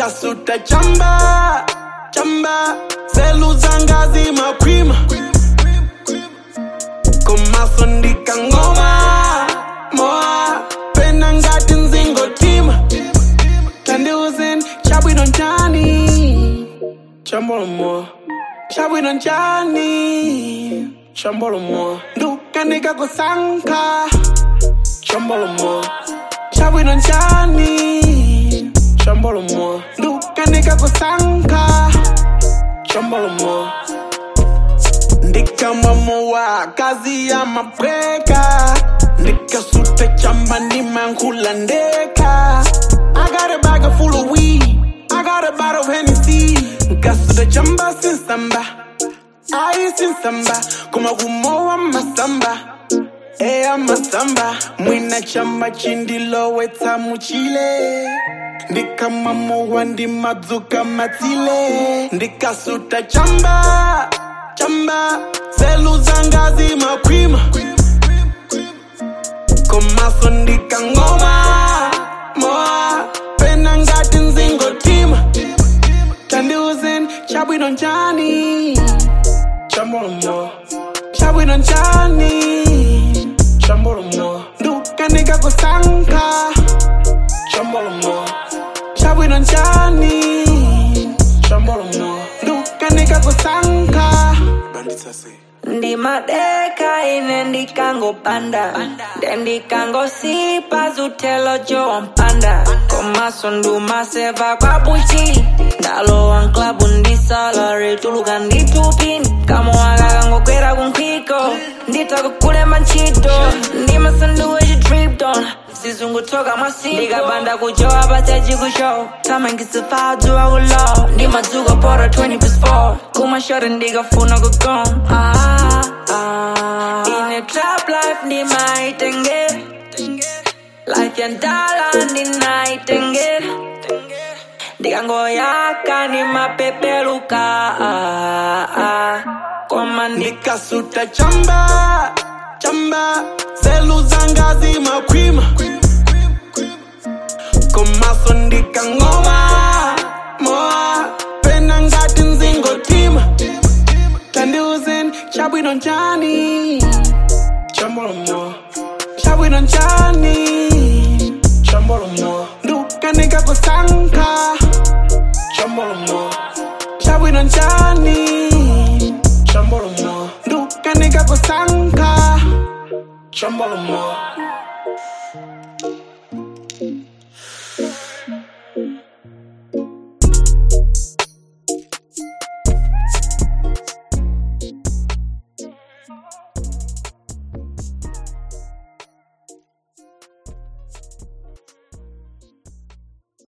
ndikasuta chamba chamba zelu zanga zimakwima komaso ndikangoma moa pena ngati nzingotima tandiuzeni chabwino njani chambolomo chabwino njani chambolomo ndukanika kusankha chambolomo chabwino njani chambolomo ndukanika kusankha chambolomo ndikamamowa kazi ya mapweka ndikasuta chamba ndimankhula ndeka I got a bag full of weed I got a bottle of Hennessy nkasuta chamba sinsamba ayi sinsamba kuma kumowa masamba eya masamba mwina chamba chindilowetsa muchile ndikamamowa ndimadzuka matsile ndikasuta chamba chamba zelu zanga zimakwima komaso ndikangoma moa pena ngati nzingotima tandiuzeni chabwino njani chambolomo chabwino njani chambolomo ndukanika kusankha chambolomo chabwino njani chambolomo ndukanika kusankha banditsase ndimadeka ine ndikangopanda nde ndikangosipa zutelo jowampanda komaso ndumaseva kwa buchi ndalowa nklabu ndisalari tuluka nditupini kamoaka kangokwera kunkhiko nditakukulema ntchito ndimasanduwe chitripton sizungutoka mwasi ndikabanda kujowa paseji kushow tamangisifadziwa kulow ndimadzuka pora 20 plus 4 kumashore ndikafuna kugom ah, ah. ine trap life ndimaitengera life yandala ndinaitengera ndikangoyaka ndimapepeluka ah, ah. koma ndi ndikasuta chamba chamba zelu zanga zimakwima komaso ndikangoma moa pena ngati nzingotima tandiuzeni chabwino njani chambolomo chabwino njani chambolomo ndukanika kusankha chambolomo chabwino njani chambolomo ndukanika kusankha chambolomo